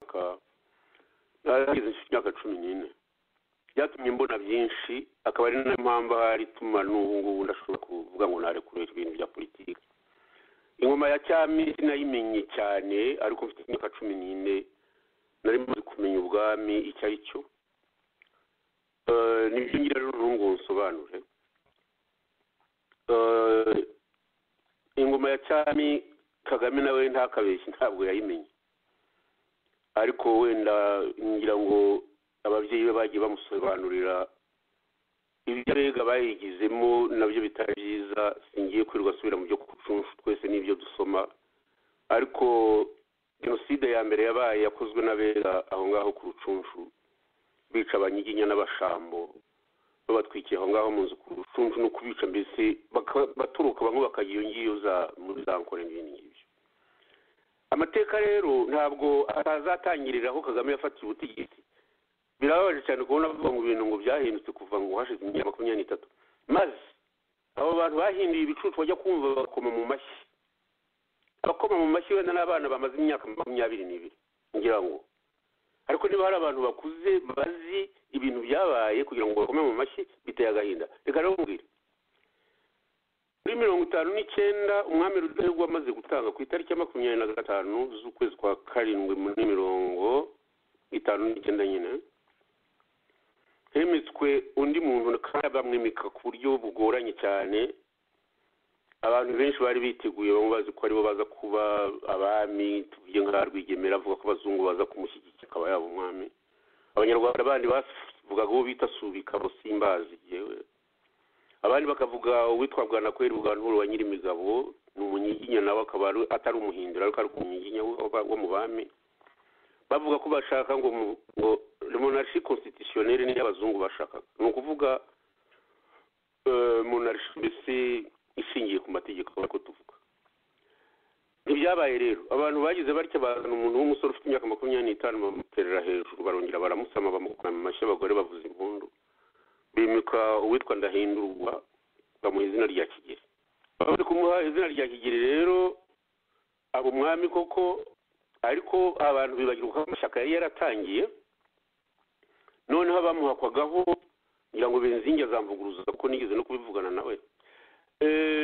imyaka nageze imyaka cumi n'ine byatumye mbona byinshi akaba ari nayo mpamvu ahari ituma n'ubu ngubu ndashobora kuvuga ngo narekurure ibintu bya politiki ingoma ya cyami sinayimenye cyane ariko mfite imyaka cumi n'ine nari maze kumenya ubwami icyo ari cyo nibyo ngira rero ngo nsobanure ingoma ya cyami kagame nawe ntakabeshye ntabwo yayimenye ariko wenda ngira ngo ababyeyi be bagiye bamusobanurira ibyo abega bayigizemo nabyo bitari byiza singiye kwirirwa asubira mu byo kucunshu twese n'ibyo dusoma ariko jenoside ya mbere yabaye yakozwe n'abega aho ngaho ku rucunshu bica abanyiginya n'abashambo babatwikiye aho ngaho mu nzu ku rucunshu no kubica mbese baturuka bamwe bakajya iyo ngiyo muri za nkore n'ibindi ngibyo amateka rero ntabwo atazatangirira aho kagame yafatiye ubutegetsi birababaje cyane kubona bavuga ngo ibintu ngo byahindutse kuva ngo hashize imyaka makumyabiri n'itatu maze abo bantu bahinduye ibicucu bajya kumva bakoma mu mashyi abakoma mu mashyi wenda n'abana bamaze imyaka makumyabiri n'ibiri ngira ngo ariko niba hari abantu bakuze bazi ibintu byabaye kugira ngo bakome mu mashyi biteye agahinda reka rero mbwire muri mirongo itanu n'icyenda umwami rudahigwa amaze gutanga ku itariki ya makumyabiri na gatanu z'ukwezi kwa karindwi muri mirongo itanu n'icyenda nyine hemetswe undi muntu kandi bamwimika ku buryo bugoranye cyane abantu benshi bari biteguye bamwe bazi ko aribo baza kuba abami tuvuge nka rwigemera avuga ko abazungu baza kumushyigikira akaba yaba umwami abanyarwanda bandi bavugaga uwo bita subika simbazi yewe abandi bakavuga uwitwa bwanakweri bwanhuru wa nyirimigabo ni umunyiginya nawe akaba atari umuhindura ariko ari umunyiginya wo mu bami bavuga ko bashaka ngo monarchi constitutionnelle niyo abazungu bashakaga ni ukuvuga monarchi mbese ishingiye ku mategeko ariko tuvuga ntibyabaye rero abantu bagize batya bazana umuntu w'umusore ufite imyaka makumyabiri n'itanu bamuterera hejuru barongera baramusama bamukora mu mashyi abagore bavuza impundu bimika uwitwa ndahindurwa bamuha izina rya kigeri bamaze kumuha izina rya kigeri rero abo umwami koko ariko abantu bibagirwa ko amashyaka yari yaratangiye noneho abamuhakwagaho ngira ngo benzingi azamvuguruza kuko nigeze no kubivugana nawe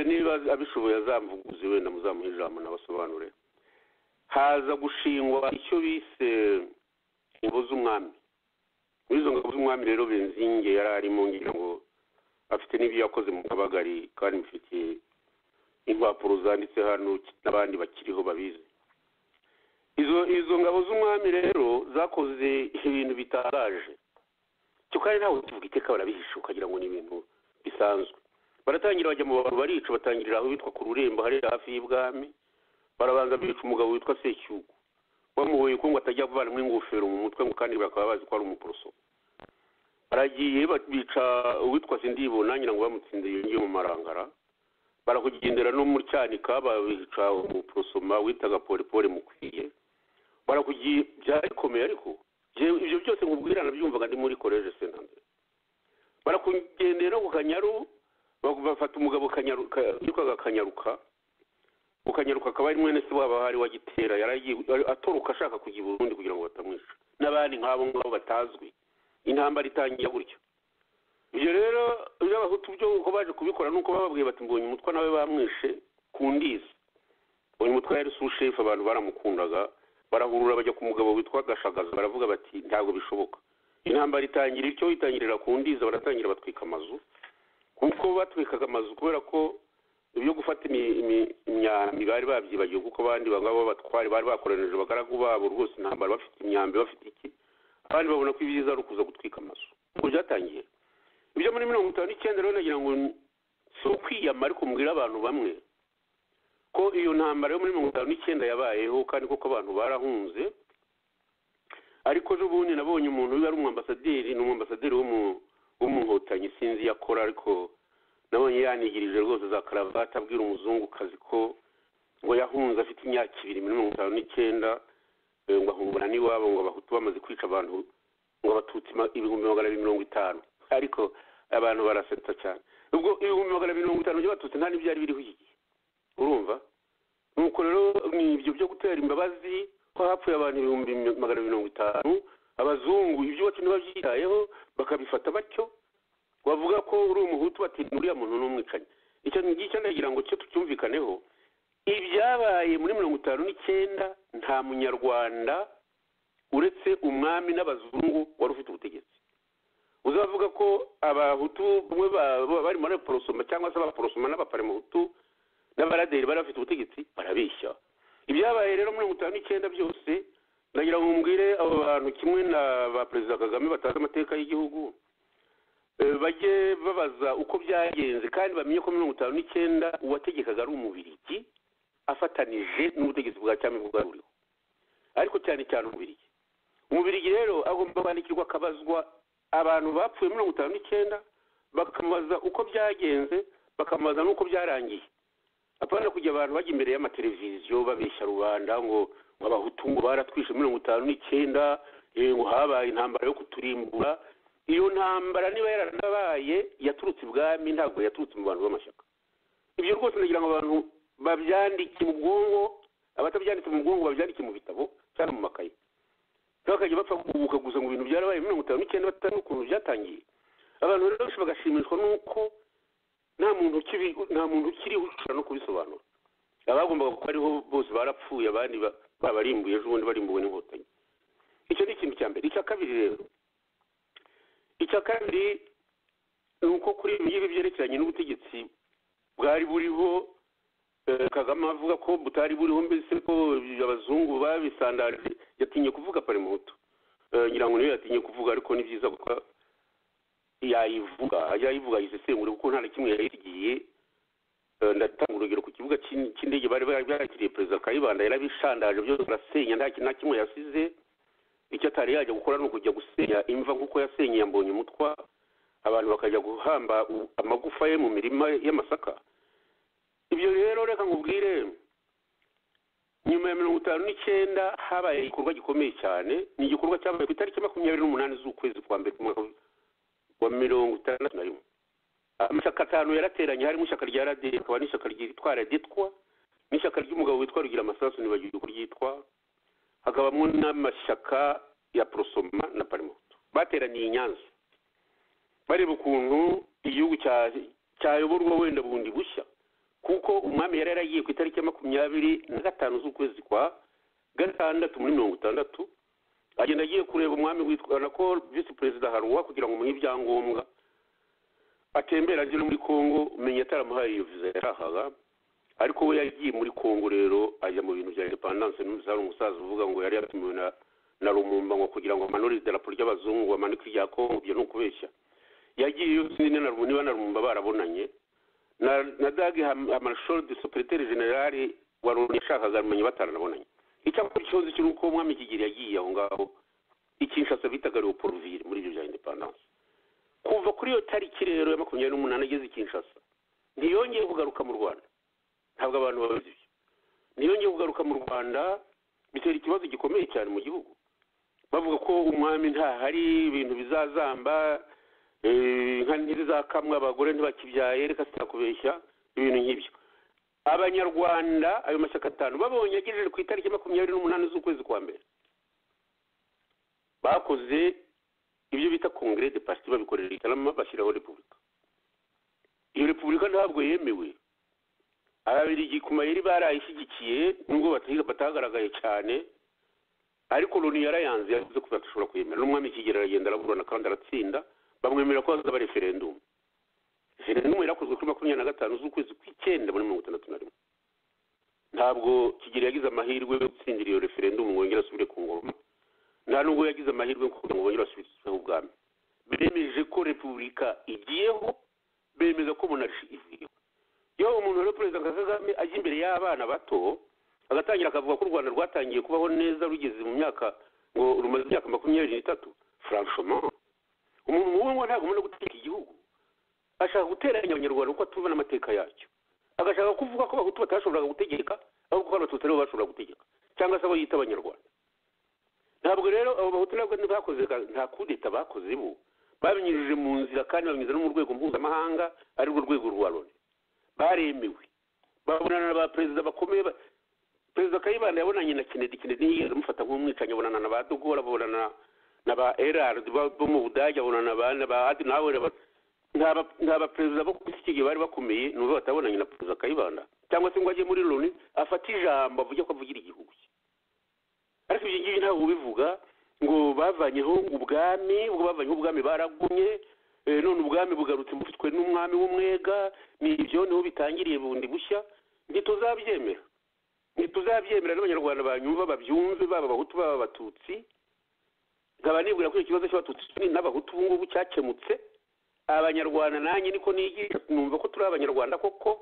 niba abishoboye azamvuguruze wenda muzamuhe ijambo n'abasobanure haza gushingwa icyo bise ingabo z'umwami muri izo ngabo z'umwami rero benzinge yari arimo ngira ngo afite n'ibyo yakoze mu kabagari kandi mufitiye impapuro zanditse hano n'abandi bakiriho babizi izo izo ngabo z'umwami rero zakoze ibintu bitangaje cyo kandi ntawe ukivuga iteka barabihisha ukagira ngo ni ibintu bisanzwe baratangira bajya mu bantu barica batangirira aho bitwa ku rurembo hariya hafi y'ibwami barabanza bica umugabo witwa secyugu bamuhoye ko ngo atajya kuvanamo ingofero mu mutwe ngo kandi bakaba bazi ko ari umuporoso baragiye bica uwitwa sindibo nangira ngo bamutsinze yongeye mu marangara barakugendera no mu cyanika babica umuporosoma witaga porepore mukwiye barakugiye byarikomeye ariko ibyo byose nkubwira nabyumvaga ndi muri koleje sentanse barakugendera ku kanyaru bafata umugabo witwaga kanyaruka ukanyaruka akaba ari mwene se wabo ahari wagitera yaragiye atoroka ashaka kujya i burundi kugira ngo batamwica n'abandi nk'abo ngabo batazwi intambara itangira gutyo ibyo rero iyo abahutu byo uko baje kubikora nuko bababwiye bati mbonye umutwe nawe bamwishe ku ndizi uyu mutwe yari sushefu abantu baramukundaga barahurura bajya ku mugabo witwa gashagaza baravuga bati ntabwo bishoboka intambara itangira icyo itangirira ku ndizi baratangira batwika amazu kuko batwikaga amazu kubera ko ibyo gufata imyambi bari babyibagiwe kuko abandi bagabo b'abatwari bari bakoranije abagaragu babo rwose intambara bafite imyambi bafite iki abandi babona ko ibyiza ari ukuza gutwika amazu ubwo byatangiye ibyo muri mirongo itanu n'icyenda rero nagira ngo si ukwiyama ariko mbwira abantu bamwe ko iyo ntambara yo muri mirongo itanu n'icyenda yabayeho kandi koko abantu barahunze ariko ejo bundi nabonye umuntu wari umwambasaderi ni umwambasaderi w'umuhotanyi sinzi iyo akora ariko nabonye yanigirije rwose za karavati abwira umuzungukazi ko ngo yahunze afite imyaka ibiri muri mirongo itanu n'icyenda ngo ahungana n'iwabo ngo abahutu bamaze kwica abantu ngo abatutsi ibihumbi magana abiri mirongo itanu ariko abantu barasetsa cyane ubwo ibihumbi magana abiri mirongo itanu by'abatutsi nta n'ibyari biriho iki gihe urumva nuko rero ni ibyo byo gutera imbabazi ko hapfuye abantu ibihumbi magana mirongo itanu abazungu ibyo wacu ntibabyitayeho bakabifata batyo bavuga ko uri umuhutu bati uriya muntu ni umwicanyi icyo ngicyo ndagira ngo cyo tucyumvikaneho ibyabaye muri mirongo itanu n'icyenda nta munyarwanda uretse umwami n'abazungu wari ufite ubutegetsi uzavuga ko abahutu bamwe bari muri porosoma cyangwa se abaporosoma n'abaparemuhutu n'abaraderi bari bafite ubutegetsi barabeshya ibyabaye rero mirongo itanu n'icyenda byose ndagira ngo mbwire abo bantu kimwe na ba perezida kagame batazi amateka y'igihugu bajye babaza uko byagenze kandi bamenye ko mirongo itanu n'icyenda uwategekaga ari umubirigi afatanije n'ubutegetsi bwa cyami bwari buriho ariko cyane cyane umubirigi umubirigi rero agomba kwandikirwa akabazwa abantu bapfuye mirongo itanu n'icyenda bakamubaza uko byagenze bakamubaza n'uko byarangiye apana kujya abantu bajya imbere y'amateleviziyo babeshya rubanda ngo abahutu ngo baratwishe mirongo itanu n'icyenda ngo habaye intambara yo kuturimbura iyo ntambara niba yaranabaye yaturutse ibwami ntabwo yaturutse mu bantu b'amashyaka ibyo rwose ndagira ngo abantu babyandike mu bwonko abatabyanditse mu bwonko babyandike mu bitabo cyangwa mu makaye bakajya bapfa guhubuka gusa mu bintu byarabaye mirongo itanu n'icyenda batanu n'ukuntu byatangiye abantu rero benshi bagashimishwa n'uko nta muntu ukiri nta muntu ukiriho ushobora no kubisobanura abagombaga kuba ariho bose barapfuye abandi babarimbuye ejo bundi barimbuwe n'inkotanyi icyo ni ikintu cya mbere icya kabiri rero icya kabiri ni uko kuri ibi ngibi byerekeranye n'ubutegetsi bwari buriho kagame avuga ko butari buriho mbese ko abazungu babisandaje yatinye kuvuga parimuto ngira ngo niyo yatinye kuvuga ariko ni byiza kuko yayivuga yayivuga yisesengura kuko nta na kimwe yayisigiye ndatanga urugero ku kibuga cy'indege bari barakiriye perezida kayibanda yarabishandaje byose arasenya nta kimwe yasize icyo atari yajya gukora ni ukujya gusenya imva nk'uko yasenyeye mbonye umutwa abantu bakajya guhamba amagufa ye mu mirima y'amasaka ibyo rero reka nkubwire nyuma ya mirongo itanu n'icyenda habaye igikorwa gikomeye cyane ni igikorwa cyabaye ku itariki makumyabiri n'umunani z'ukwezi kwa mbere umwaka wa mirongo itandatu na rimwe amashyaka atanu yarateranye harimo ishyaka rya radiyo rikaba n'ishyaka ryitwa raditwa n'ishyaka ry'umugabo witwa rugira amasasu ntibagiwe uko ryitwa hakabamo n'amashyaka ya porosoma na parimoto bateraniye i nyanza bareba ukuntu igihugu cyayoborwa wenda bundi bushya kuko umwami yari yaragiye ku itariki ya makumyabiri na gatanu z'ukwezi kwa gatandatu muri mirongo itandatu agenda agiye kureba umwami witwa na ko visi perezida haruwa kugira ngo umuhe ibyangombwa atembera agera muri kongo umenya ataramuhaye iyo viza yashakaga ariko we yagiye muri kongo rero ajya mu bintu bya indepandanse n'umusaza hari umusaza uvuga ngo yari yatumiwe na na rumumba ngo kugira ngo amanure idarapo ry'abazungu amanike irya kongo ibyo ni ukubeshya yagiye yose niba na rumumba barabonanye na na dagi amashodi superiteri generale wa loni yashakaga kumenya bataranabonanye icyakora ikibazo kiri uko umwami kigeli yagiye aho ngaho ikinshasa bitaga leopoldville muri ibyo bya independance kuva kuri iyo tariki rero ya makumyabiri n'umunani ageze ikinshasa ntiyongeye kugaruka mu rwanda ntabwo abantu babizi ibyo ntiyongeye kugaruka mu rwanda bitera ikibazo gikomeye cyane mu gihugu bavuga ko umwami ntahari ibintu bizazamba inka ntizizakamwa abagore ntibakibyaye reka zitakubeshya ibintu nk'ibyo abanyarwanda ayo mashyaka atanu babonye agejeje ku itariki makumyabiri n'umunani z'ukwezi kwa mbere bakoze ibyo bita kongere de pasiti babikorera itarama bashyiraho repubulika iyo repubulika ntabwo yemewe ababirigi ku mayeri barayishyigikiye nubwo batagaragaye cyane ariko loni yarayanze yavuze ko badashobora kuyemera n'umwami kigera aragenda araburana kandi aratsinda bamwemerera ko hazaba referendumu referendumu yarakozwe kuri makumyabiri na gatanu z'ukwezi kw'icyenda muri mirongo itandatu na rimwe ntabwo kigeli yagize amahirwe yo gutsindira iyo referendumu ngo yongere asubire ku ngoma nta nubwo yagize amahirwe yo kugira ngo bongere basubizeho ubwami bemeje ko repubulika igiyeho bemeza ko monarshi ivuyeho iyo umuntu rero perezida kagame ajya imbere y'abana bato agatangira akavuga ko u rwanda rwatangiye kubaho neza rugeze mu myaka ngo rumaze imyaka makumyabiri n'itatu franchement umuntu nk'uwo ngo ntabwo amenya guteka igihugu ashaka guteranya abanyarwanda kuko atumva n'amateka yacyo agashaka kuvuga ko abahutu batashoboraga gutegeka ahubwo ko abatutsi aribo bashobora gutegeka cyangwa se abo yita abanyarwanda ntabwo rero abo bahutu nabwo ntibakoze nta kudeta bakoze bo babinyujije mu nzira kandi babinyuze no mu rwego mpuzamahanga arirwo rwego rwa loni baremewe babonana na ba perezida bakomeye perezida kayibanda yabonanye na kinedi kinedi yamufata nk'umwicanyi abonana na ba dugora abonana na ba erard bo mu budage abonana na ba adi nawe nta baperezida bo ku isi bari bakomeye n'ubu batabonanye na perezida kayibanda cyangwa se ngo ajye muri loni afate ijambo avuge ko avugira igihugu cye ariko ibyo ngibyo ntabwo ubivuga ngo bavanyeho ubwami ubwo bavanyeho ubwami baragumye none ubwami bugarutse bufitwe n'umwami w'umwega ni ibyo niho bitangiriye bundi bushya ntituzabyemera ntituzabyemera n'abanyarwanda banyumva babyumve baba abahutu baba abatutsi nkaba nibwira ko icyo kibazo cy'abatutsi n'abahutu ubu ngubu cyakemutse abanyarwanda nanjye niko nigisha numva ko turi abanyarwanda koko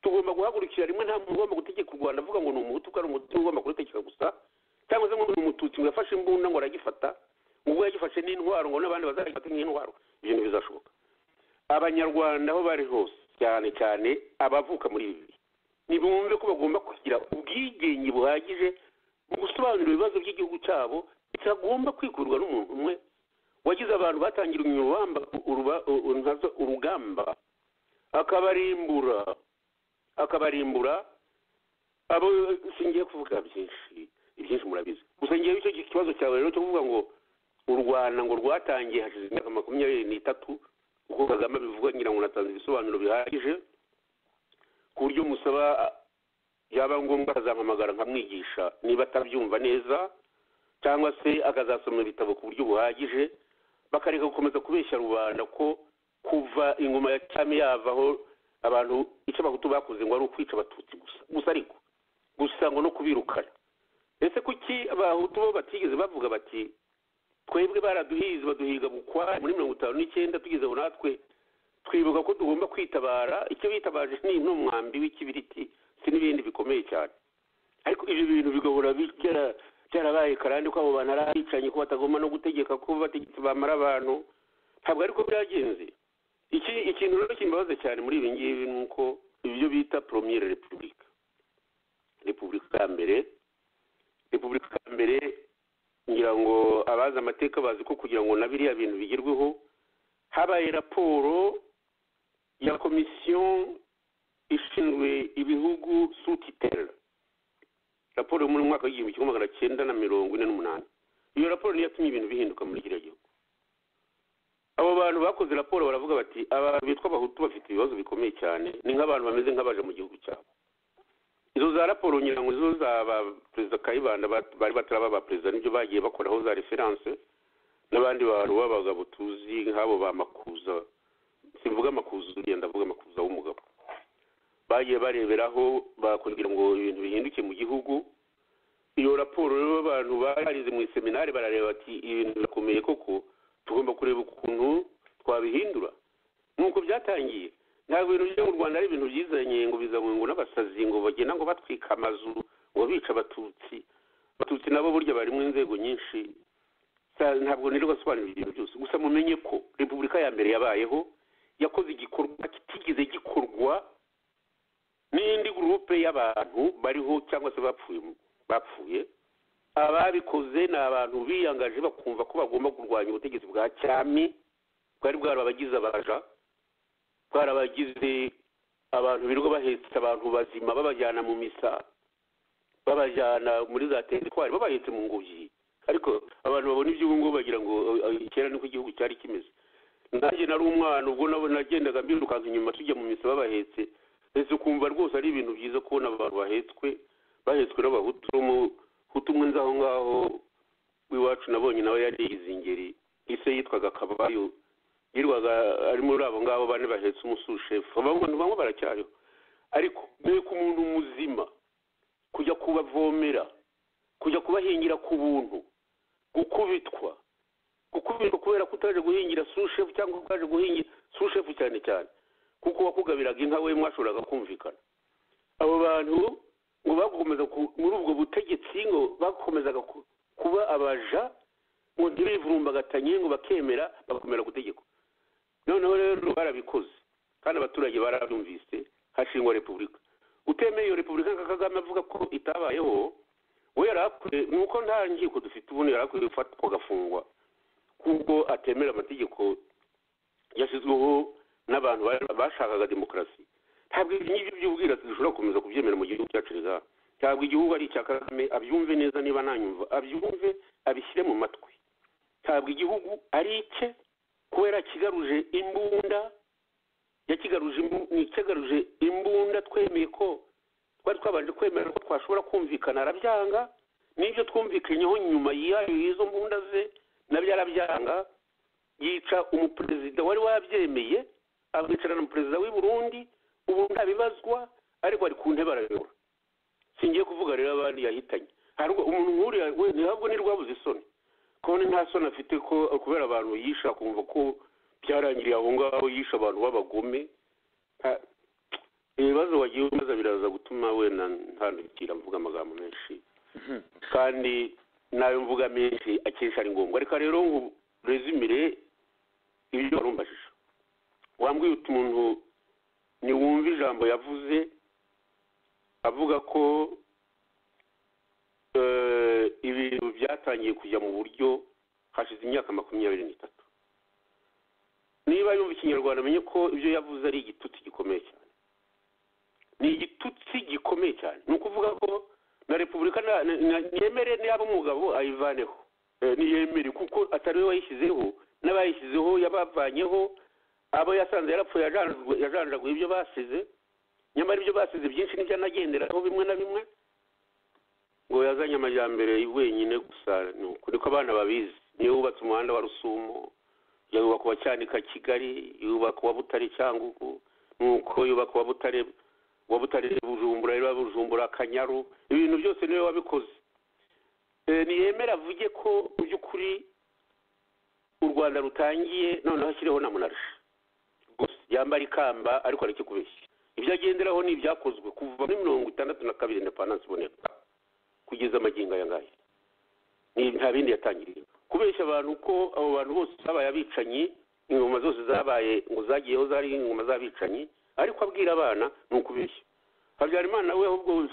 tugomba guhagurukira rimwe nta muntu ugomba gutegeka u rwanda avuga ngo ni umuhutu ko ari umuhutu ugomba kurutegeka gusa cyangwa se ngo ni umututsi ngo yafashe imbunda ngo aragifata ubwo yagifashe n'intwaro ngo n'abandi bazagifate nk'intwaro ibyo ntibizashoboka abanyarwanda aho bari hose cyane cyane abavuka muri ibi bihe ntibumve ko bagomba kugira ubwigenge buhagije mu gusobanura ibibazo by'igihugu cyabo bitagomba kwikurwa n'umuntu umwe wagize abantu batangira urugamba akabarimbura akabarimbura abo singiye kuvuga byinshi ibyinshi murabizi gusa ngewe icyo kibazo cyawe rero cyo kuvuga ngo u rwanda ngo rwatangiye hashize imyaka makumyabiri n'itatu kuko kagame abivuga ngira ngo natanze ibisobanuro bihagije ku buryo musaba yaba ngombwa akazampamagara nkamwigisha niba atabyumva neza cyangwa se akazasoma ibitabo ku buryo buhagije bakareka gukomeza kubeshya rubanda ko kuva ingoma ya cyami yavaho abantu icyo abahutu bakoze ngo ari ukwica abatutsi gusa gusa ariko gusa ngo no kubirukana ese kuki abahutu bo batigeze bavuga bati twebwe baraduhize baduhiga bukwari muri mirongo itanu n'icyenda tugeze aho natwe twibuka ko tugomba kwitabara icyo bitabaje ni n'umwambi w'ikibiriti si n'ibindi bikomeye cyane ariko ibyo bintu bigahora byarabaye karande ko abo bantu ari abicanye ko batagomba no gutegeka ko bategetse bamara abantu ntabwo ariko byagenze iki ikintu rero kimbabaza cyane muri ibi ngibi ni uko ibyo bita poromiyere repubulika repubulika ya mbere repubulika ya mbere ngira ngo abazi amateka bazi ko kugira ngo na biriya bintu bigerweho habaye raporo ya komisiyo ishinzwe ibihugu sutitera raporo yo mu mwaka w'igihumbi kimwe magana cyenda na mirongo ine n'umunani iyo raporo niyo yatumye ibintu bihinduka muri kiriya gihugu abo bantu bakoze raporo baravuga bati abantu bitwa abahutu bafite ibibazo bikomeye cyane ni nk'abantu bameze nk'abaje mu gihugu cyabo izo za raporo ngira ngo izo za ba perezida kayibanda bari bataraba ba perezida nibyo bagiye bakoraho za referanse n'abandi bantu b'abagabo tuzi nk'abo ba makuza simvuga amakuza uriya ndavuga amakuza w'umugabo bagiye bareberaho bakongera ngo ibintu bihinduke mu gihugu iyo raporo rero abantu barize mu iseminari barareba bati ibintu birakomeye koko tugomba kureba ukuntu twabihindura nk'uko byatangiye ntabwo ibintu byo mu rwanda ari ibintu byizanye ngo bizanywe ngo n'abasazi ngo bagenda ngo batwika amazu ngo bica abatutsi abatutsi nabo burya bari mu inzego nyinshi ntabwo nirirwa asobanura ibintu byose gusa mumenye ko repubulika ya mbere yabayeho yakoze igikorwa kitigeze gikorwa n'indi gurupe y'abantu bariho cyangwa se bapfuye bapfuye ababikoze ni abantu biyangaje bakumva ko bagomba kurwanya ubutegetsi bwa cyami bwari bwarabagize abaja bwarabagize abantu birirwa bahetse abantu bazima babajyana mu misa babajyana muri za teritwari babahetse mu ngobyi ariko abantu babona iby'ubu ngubu bagira ngo kera niko igihugu cyari kimeze nanjye nari umwana ubwo nabo nagendaga mbirukanka inyuma tujya mu misa babahetse ndetse ukumva rwose ari ibintu byiza kubona abantu bahetswe bahetswe n'abahutu n'umuhutu umwe nzi aho ngaho w'iwacu nabonye nawe yari yize ingeri ise yitwaga kabayo yirwaga ari muri abo ngabo bane bahetse umusushefu abantu bamwe baracyariho ariko mbega umuntu muzima kujya kubavomera kujya kubahingira ku buntu gukubitwa gukubitwa kubera ko utaje guhingira sushefu cyangwa utaje guhingira sushefu cyane cyane kuko wakugabiraga inka we mwashoboraga kumvikana abo bantu ngo bakomeza muri ubwo butegetsi ngo bakomezaga kuba abaja ngo ntibivurumbagatanye ngo bakemera bagakomera gutegekwa noneho rero barabikoze kandi abaturage barabyumvise hashingwa repubulika utemeye iyo repubulika nka kagame avuga ko itabayeho we yari akwiye nuko nta nkiko dufite ubundi yari akwiye gufatwa agafungwa kuko atemera amategeko yashyizweho n'abantu bashakaga demokarasi ntabwo ibyo ngibyo by'ubwirasi dushobora gukomeza kubyemera mu gihugu cyacu rero ntabwo igihugu ari icya kagame abyumve neza niba ntanyumva abyumve abishyire mu matwi ntabwo igihugu ari icye kubera kigaruje imbunda yakigaruje ikigaruje imbunda twemeye ko twari twabanje kwemera ko twashobora kumvikana arabyanga n'ibyo twumvikanyeho nyuma yihaye izo mbunda ze nabyo arabyanga yica umuperezida wari wabyemeye akicarana na perezida w'i burundi ubu ntabibazwa ariko ari ku ntebe arayobora singiye kuvuga rero abandi yahitanye umuntu nk'uriya ntabwo ni rwabuze isoni kubona nta soni afite ko kubera abantu yisha kumva ko byarangiriye aho ngaho yisha abantu b'abagome ibibazo wagiye umaze biraza gutuma wenda ntandukira mvuga amagambo menshi kandi nayo mvuga menshi akenshi ari ngombwa reka rero ngo rezimire ibyo warumbajije wambwiye umuntu niwumva ijambo yavuze avuga ko ibintu byatangiye kujya mu buryo hashize imyaka makumyabiri n'itatu niba yumva ikinyarwanda amenye ko ibyo yavuze ari igitutsi gikomeye cyane ni igitutsi gikomeye cyane ni ukuvuga ko na repubulika ntiyemere niyaba umugabo ayivaneho ntiyemere kuko atari we wayishyizeho n'abayishyizeho yabavanyeho abo yasanze yarapfuye yajanjaguye ibyo basize nyamara ibyo basize byinshi nibyo anagenderaho bimwe na bimwe ngo yazanye amajyambere wenyine gusa ni uko abana babizi niyo wubatse umuhanda wa rusumo yubaka uwa cyanika kigali yubaka uwa butare cyangugu nuko yubaka uwa butare uwa butare bujumbura reba bujumbura akanyaru ibintu byose niwe wabikoze ntiyemera avuge ko mu by'ukuri u rwanda rutangiye noneho ashyireho na munarashe gusa yambara ikamba ariko kubeshya ibyo agenderaho ni ibyakozwe kuva muri mirongo itandatu na kabiri indepandanse iboneka kugeza amagingo aya ngaya nta bindi yatangiriye kubeshya abantu ko abo bantu bose babaye abicanyi ingoma zose zabaye ngo zagiyeho zari ingoma z'abicanyi ariko abwira abana ni ukubeshya habyarimana we ahubwo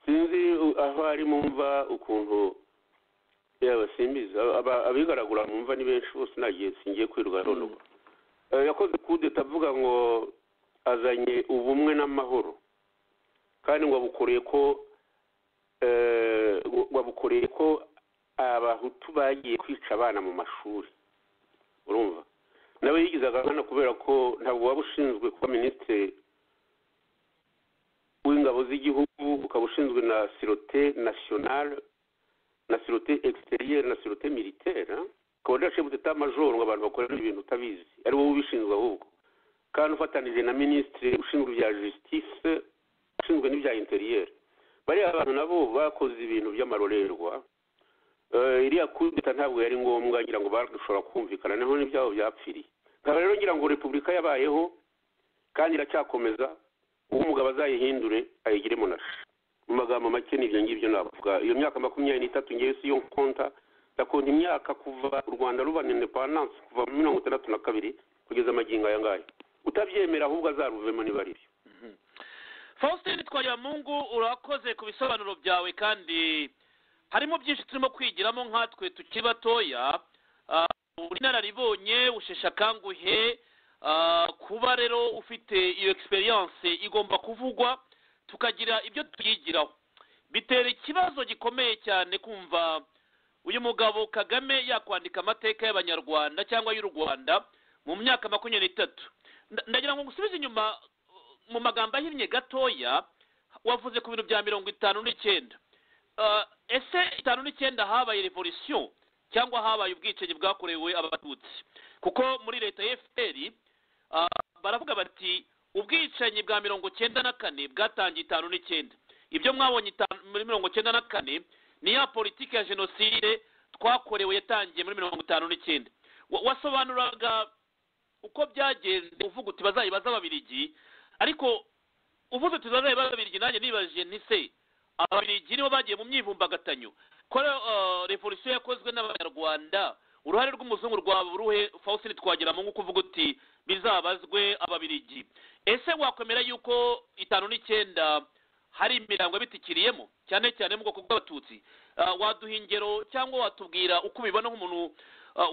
sinzi aho ari mumva ukuntu yaba simbizi abigaragura mumva ni benshi bose nagiye singiye kwirirwa rondoba yakoze kudeta avuga ngo azanye ubumwe n'amahoro kandi ngo abukoreye ko wabukoreye ko abahutu bagiye kwica abana mu mashuri urumva nawe yigize agahana kubera ko ntabwo waba ushinzwe kuba minisitiri w'ingabo z'igihugu ukaba ushinzwe na sirote nasiyonale na sirote egisiteriyeri na sirote militera ukaba udashinzwe utita majoro ngo abantu bakorere ibintu utabizi ari wowe ubishinzwe ahubwo kandi ufatanije na minisitiri ushinzwe ibya jisitise ushinzwe n'ibya interiyeri bariya abantu nabo bakoze ibintu by'amarorerwa iriya kudeta ntabwo yari ngombwa ngira ngo bashobora kumvikana naho n'ibyabo byapfiriye nkaba rero ngira ngo repubulika yabayeho kandi iracyakomeza uwo umugabo azayihindure ayigire munashe mu magambo make n'ibyo ngibyo navuga iyo myaka makumyabiri n'itatu ngewe si yo konta ndakonta imyaka kuva u rwanda ruba indepandanse kuva muri mirongo itandatu na kabiri kugeza amagingo aya ngaya utabyemera ahubwo azaruvemo niba ari byo faustin twariyamungu urakoze ku bisobanuro byawe kandi harimo byinshi turimo kwigiramo nkatwe tukiri batoya uri inararibonye usheshe akanguhe kuba rero ufite iyo egisperiyanse igomba kuvugwa tukagira ibyo tuyigiraho bitera ikibazo gikomeye cyane kumva uyu mugabo kagame yakwandika amateka y'abanyarwanda cyangwa y'u rwanda mu myaka makumyabiri n'itatu ndagira ngo ngusubize inyuma mu magambo ahinnye gatoya wavuze ku bintu bya mirongo itanu n'icyenda ese itanu n'icyenda habaye revolisiyo cyangwa habaye ubwicanyi bwakorewe abatutsi kuko muri leta ya efuperi baravuga bati ubwicanyi bwa mirongo icyenda na kane bwatangiye itanu n'icyenda ibyo mwabonye muri mirongo icyenda na kane ni ya politiki ya jenoside twakorewe yatangiye muri mirongo itanu n'icyenda wasobanuraga uko byagenze uvuga uti bazayibaza ababirigi ariko uvuze uti bazayibaza ababirigi nanjye nibajije ntise ababirigi nibo bagiye mu myivumbagatanyo ko revolisiyo yakozwe n'abanyarwanda uruhare rw'umuzungu rwawe uruhe faustin twagiramo nk'uko uvuga uti bizabazwe ababirigi ese wakwemera yuko itanu n'icyenda hari imirambo yabitikiriyemo cyane cyane mu bwoko bw'abatutsi waduha ingero cyangwa watubwira uko ubibona nk'umuntu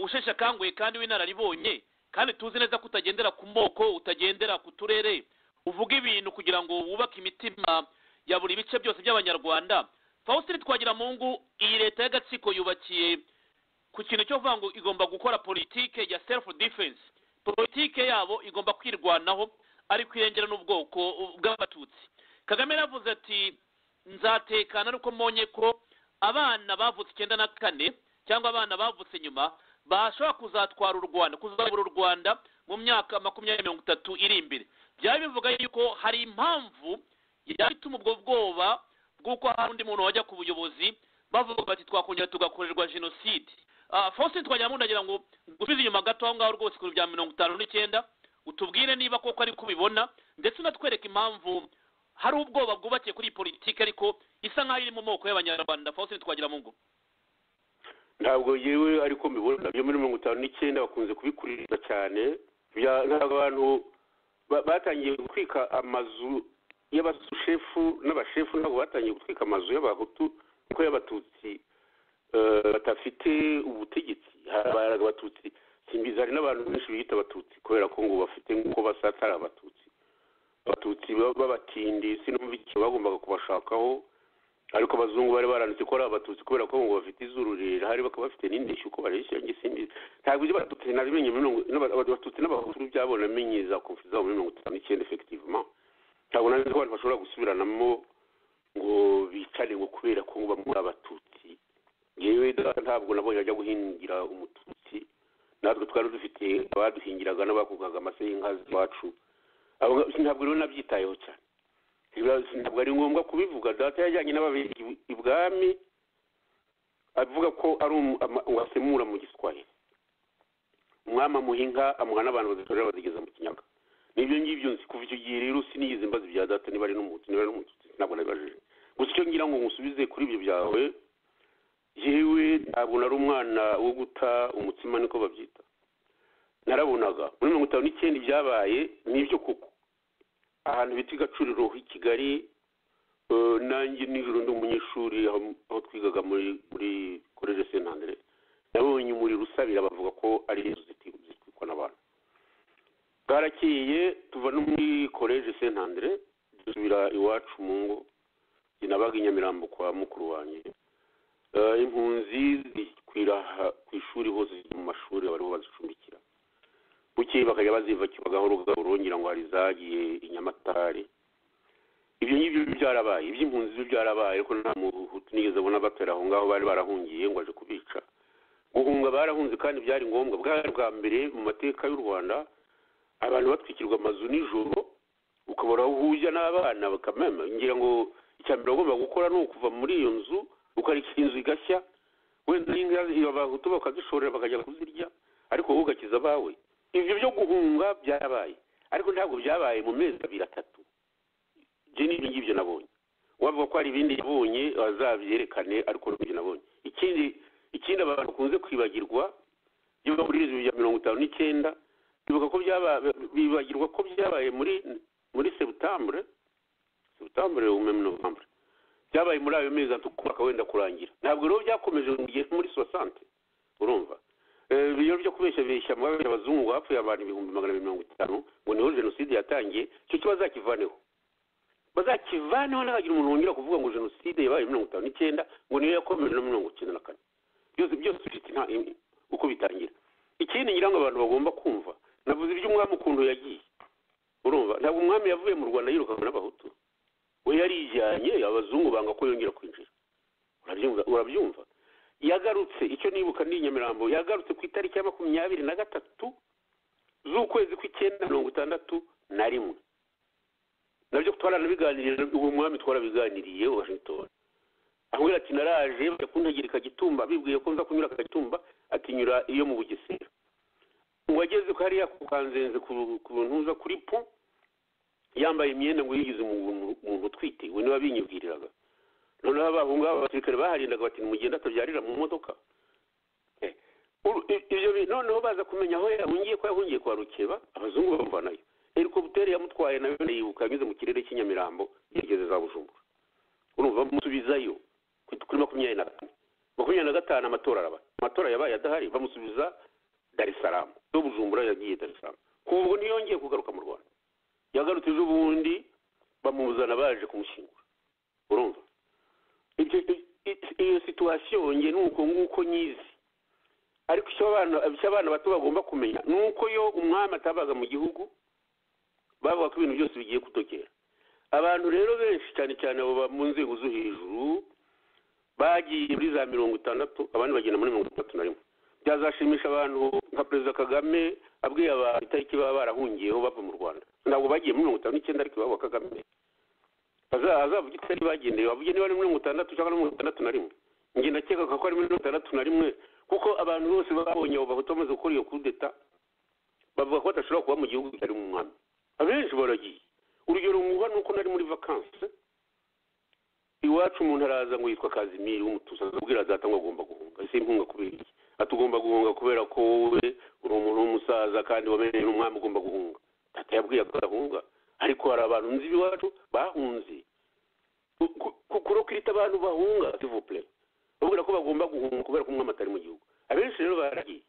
usheshe akanguhe kandi w'inararibonye kandi tuzi neza ko utagendera ku moko utagendera ku turere uvuga ibintu kugira ngo wubake imitima ya buri bice byose by'abanyarwanda faustin twagira mungu iyi leta y'agatsiko yubakiye ku kintu cyo kuvuga ngo igomba gukora politike ya self defense politike yabo igomba kwirwanaho ari kwirengerana ubwoko bw'abatutsi kagame yaravuze ati nzatekana ariko mbonye ko abana bavutse icyenda na kane cyangwa abana bavutse nyuma bashobora kuzatwara u rwanda kuzabura u rwanda mu myaka makumyabiri mirongo itatu iri imbere byari bivuga yuko hari impamvu yari ituma ubwo bwoba bw'uko hari undi muntu wajya ku buyobozi bavuga bati twakongera tugakorerwa jenoside faustin twajyamo ndagira ngo gusubize inyuma gato aho ngaho rwose kuri bya mirongo itanu n'icyenda utubwire niba koko ariko ubibona ndetse unatwereke impamvu hari ubwoba bwubakiye kuri iyi politiki ariko isa nk'aho iri mu moko y'abanyarwanda faustin twagira mu ngo ntabwo yewe ariko mbibona byo muri mirongo itanu n'icyenda bakunze kubikuririza cyane ntabwo abantu batangiye gutwika amazu y'abashefu n'abashefu ntabwo batangiye gutwika amazu y'abahutu kuko y'abatutsi batafite ubutegetsi hari abatutsi simbizi hari n'abantu benshi biyita abatutsi kubera ko ngo bafite nk'uko basa atari abatutsi abatutsi b'abatindi sinumvise bagombaga kubashakaho ariko abazungu bari baranditse ko ari abatutsi kubera ko ngo bafite izuru rirerire bakaba bafite n'indeshyi uko bareshya simbizi ntabwo ibyo abatutsi nabimenye abatutsi n'abahutu byabo namenye za konfi zabo muri mirongo itanu n'icyenda efekitivuma ntabwo nanjye ko abantu bashobora gusubiranamo ngo bicare ngo kubera ko bamwe abatutsi yewe ntabwo nabonye ajya guhingira umututsi natwe twari dufite abaduhingiraga n'abakugaga amase y'inka z'iwacu ntabwo rero nabyitayeho cyane ntabwo ari ngombwa kubivuga data yajyanye n'ababiri ibwami avuga ko ari wasemura mu giswahili umwami amuha inka amuha n'abantu bazitorera bazigeza mu kinyaga nibyo ngibyo nzi kuva icyo gihe rero sinigeze mbazi bya data niba ari n'umuti niba ari n'umututsi ntabwo nabibajije gusa icyo ngira ngo ngusubize kuri ibyo byawe yewe ntabwo nari umwana wo guta umutsima niko babyita narabonaga muri mirongo itanu n'icyenda ibyabaye nibyo koko ahantu bita i gacuriro i kigali nanjye nijoro ndi umunyeshuri aho twigaga muri muri korere sentandere nabonye umuriro usabira bavuga ko ari inzu zitwikwa n'abantu bwarakeye tuva no muri koreje sentandere dusubira iwacu mu ngo nabaga i nyamirambo kwa mukuru wanjye impunzi zikwira ku ishuri hose mu mashuri bariho bazicumbikira bukeye bakajya baziva kibagaho rongera ngo hari izagiye inyamatare ibyo ngibyo byarabaye iby'impunzi byo byarabaye ariko nta muhutu nigeze abona batera aho ngaho bari barahungiye ngo aje kubica guhunga barahunze kandi byari ngombwa bwari bwa mbere mu mateka y'u rwanda abantu batwikirwa amazu nijoro ukabona aho uhuye n'abana bakamema ngira ngo icya mbere bagomba gukora ni ukuva muri iyo nzu ukareka inzu igashya wenda n'inka abahutu bakazishorera bakajya kuzirya ariko wowe ugakiza abawe ibyo byo guhunga byabaye ariko ntabwo byabaye mu mezi abiri atatu ibyo ni ngibyo nabonye wavuga ko hari ibindi yabonye bazabyerekane ariko n'ibyo nabonye ikindi ikindi abantu bakunze kwibagirwa iyo bahuririza ibya mirongo itanu n'icyenda bibuka ko bibagirwa ko byabaye muri muri sebutambure sebutambure umwe novambure byabaye muri ayo mezi atatu kubaka wenda kurangira ntabwo rero byakomeje mu gihe muri sosante urumva ibyo byo kubeshyabeshya mu abazungu hapfuye abantu ibihumbi magana abiri mirongo itanu ngo niho jenoside yatangiye icyo cyo bazakivaneho bazakivaneho ntihagira umuntu wongera kuvuga ngo jenoside yabaye mirongo itanu n'icyenda ngo niyo yakomeje na mirongo icyenda na kane byose byose bifite uko bitangira ikindi ngira ngo abantu bagomba kumva navuze iby'umwami ukuntu yagiye urumva ntabwo umwami yavuye mu rwanda yirukanwe n'abahutu we yarijyanye abazungu banga ko yongera kwinjira urabyumva yagarutse icyo nibuka ni nyamirambo yagarutse ku itariki ya makumyabiri na gatatu z'ukwezi kw'icyenda mirongo itandatu na rimwe nabyo twaranabiganiriye ubu mwami twarabiganiriye washington ahubwo ati naraje bajya kuntegera kagitumba bibwiye ko nza kunyura kagitumba atinyura iyo mu bugesera ngo ageze hariya kukanzenze ku ntuza kuri po yambaye imyenda ngo yigize umuntu utwite we niba binyibwiriraga noneho abo ngabo abasirikare baharindaga bati mugende atabyarira mu modoka ibyo noneho baza kumenya aho yahungiye ko yahungiye kwa rukeba abazungu bamuvanayo eriko butere yamutwaye nawe yibuka anyuze mu kirere cy'inyamirambo yigeze za bujumbura urumva bamusubizayo kuri makumyabiri na kane makumyabiri na gatanu amatora araba amatora yabaye adahari bamusubiza dar es salaam no bujumbura yagiye dar es salaam kuva ubwo ntiyongeye kugaruka mu rwanda yagarutse ejo bundi bamuzana baje kumushyingura urumva Ibyo- i- iyo situwasiyo nge ni uko nguko nyizi ariko icyo abana icyo abana bato bagomba kumenya ni uko iyo umwami atabaga mu gihugu bavuga ko ibintu byose bigiye gutokera abantu rero benshi cyane cyane abo ba- mu nzego zo hejuru bagiye muri za mirongo itandatu abandi bagenda muri mirongo itandatu na rimwe byazashimisha abantu nka perezida kagame abwiye abantu itariki baba barahungiyeho bava mu rwanda ntabwo bagiye muri mirongo itanu n'icyenda ariko iwabo wa kagame Aza- azavuga itari bagendeye bavuge niba ari mirongo itandatu cyangwa mirongo itandatu na rimwe njye ndakeka ko ari mirongo itandatu na rimwe kuko abantu bose babonye abo bahutu bamaze gukora iyo kudeta bavuga ko badashobora kuba mu gihugu bitari mu mwami abenshi baragiye urugero mwuha ni uko nari muri vakanse iwacu umuntu araza ngo yitwa kazimiri w'umutusi azabwira data ngo agomba guhunga ese impunga kubera iki ati ugomba guhunga kubera ko wowe uri umuntu w'umusaza kandi wamenyeye n'umwami ugomba guhunga data yabwiye ko adahunga ariko hari abantu nzi iwacu bahunze Ku- ku- ku- kurokirita abantu bahunga sivupure babwira ko bagomba guhunga kubera ko umwami atari mu gihugu abenshi rero baragiye